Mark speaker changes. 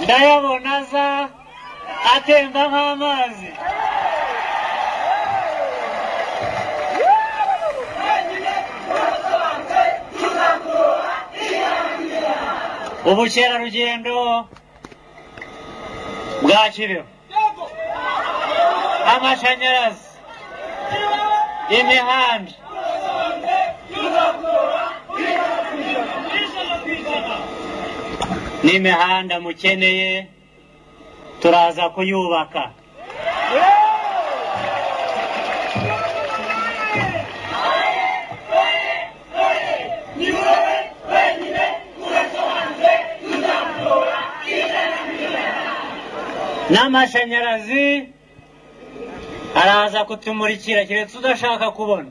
Speaker 1: ndayabona aza atemba nk'amazi ubukerarugendo bwa kireho amashanyarazi imihanda n'imihanda mukeneye turaza kuyubaka n'amashanyarazi araza kutumurikira keretse udashaka kubona